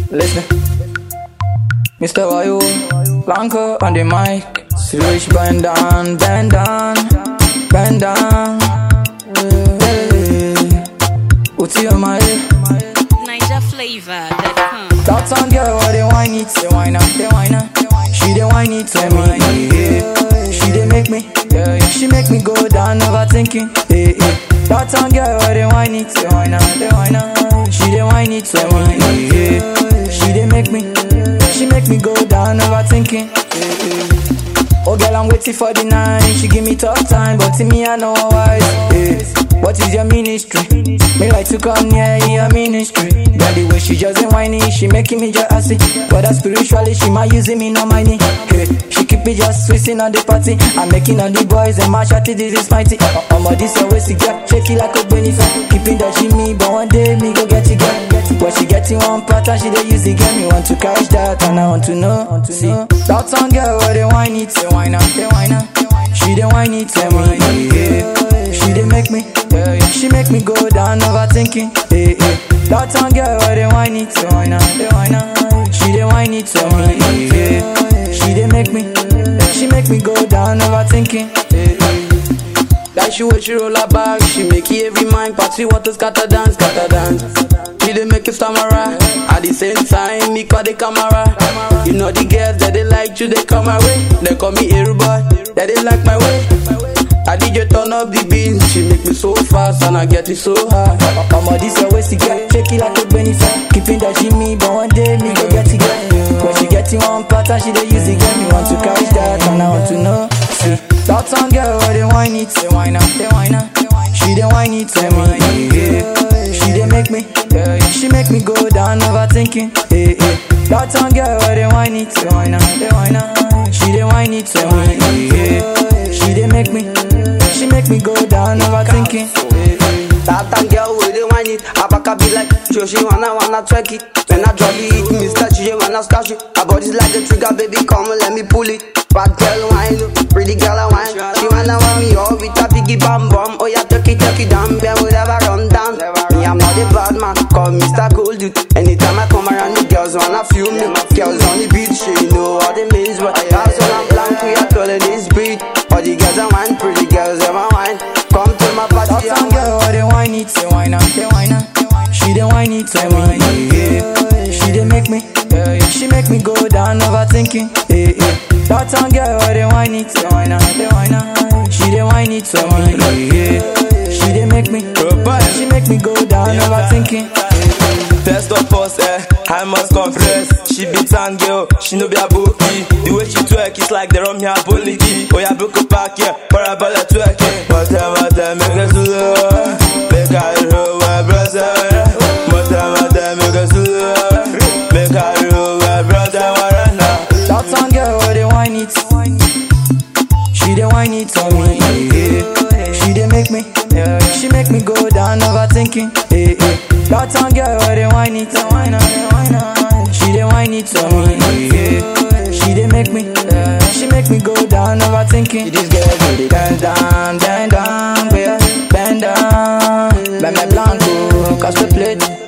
Listen. Mr. Wayo, Blanco on the mic. Switch bend down, bend down, bend down. Hey, what's on my head? NigerFlavor.com. That song girl, what they whine it, they whine up, they whine up. She they whine it to me, yeah. She they make me, yeah, yeah. She make me go down overthinking, yeah, yeah. That song girl, what they whine it, they whine up, they whine up. She they whine it to me, yeah. She they make me, she make me go down overthinking, yeah, yeah. Oh girl, I'm waiting for the night. She give me tough time, but to me I know why. Yeah. What is your ministry? Me like to come near your ministry. Girl, the way she just ain't whiny, she making me just assy. But that spiritually, she might using me, no money. Hey, she keep me just twisting on the party. I'm making all the boys and my shawty, this is mighty. Uh, I'm this always to get shaky like a benefit. Keeping that she me, but one day me go get you, get. But she get in one pattern, she they use the game. Me want to catch that, and I want to know. See, that song girl, where they whine it, they whine up, they whine up. She they whine it, tell me, yeah. She they make me, yeah, yeah. She make me go down overthinking, yeah, yeah. That song girl, where they whine it, they whine up, they whine up. She they whine it, tell me, yeah. She they make me, she make me go down overthinking, yeah, yeah. Like she when she roll her back, she make you every mind party water scatter dance, scatter dance. She dey make you stammer At the same time, me call the camera. You know the girls that they like you, they come my way. They call me Air boy, that they like my way. I DJ turn up the beat, she make me so fast and I get it so high. I'm on this always to get shaky like a benefit. Keeping that she me, but one day me go get it get. When she get in one pattern, she dey use it get me want to catch that and I want to know. See, that song girl, where they whine it, they whine up, they whine up. She dey whine it to me, yeah. She dey make me, yeah, yeah. She make me go down overthinking, yeah, yeah. That song girl, where they whine it, they whine up, they whine up. She dey whine it to me, yeah. She dey make me, she make me go down overthinking, yeah, yeah. That time girl with the whine it Abaka be like Sure she wanna wanna twerk it When I drop it Mr. G wanna scash it Her body's like a trigger baby come and let me pull it Bad girl whine Pretty girl I whine She wanna want me all with a piggy bam bam Oh yeah tuck it tuck it down Bear would ever run down Me I'm not a bad man Call Mr. Cold Dude Anytime I come around the girls wanna feel me Girls on the beat She know what it means But that's when I'm blank We are calling this beat All the girls are whine Pretty girls ever whine Come to my That party song and girl, where they whine it, they whine up, they whine up. She dey whine it to me, yeah. She dey make me, yeah, yeah. She make me go down overthinking, yeah, yeah. That song girl, where they whine it, they whine up, they whine up. She dey whine it to me, yeah. She dey make me, she make me go down overthinking. Test of us, eh, I must confess She be tan girl, she no be a bookie The way she twerk, it's like they run me a bully Oh yeah, book a pack, yeah, parabole twerking But I'm at them, make us do Make I roll my brother But I'm at them, make us do Make I roll my brother, warana That song girl, where they whine it, she dey whine it to me, yeah. She dey make me, yeah. She make me go down overthinking, yeah, yeah. That song girl, where they whine it, they whine up, they whine up. She dey whine it to me, yeah. She dey make me, yeah. She make me go down overthinking. This girl do the dance down, bend down, yeah, bend down. Bend my blanco, cause we plate.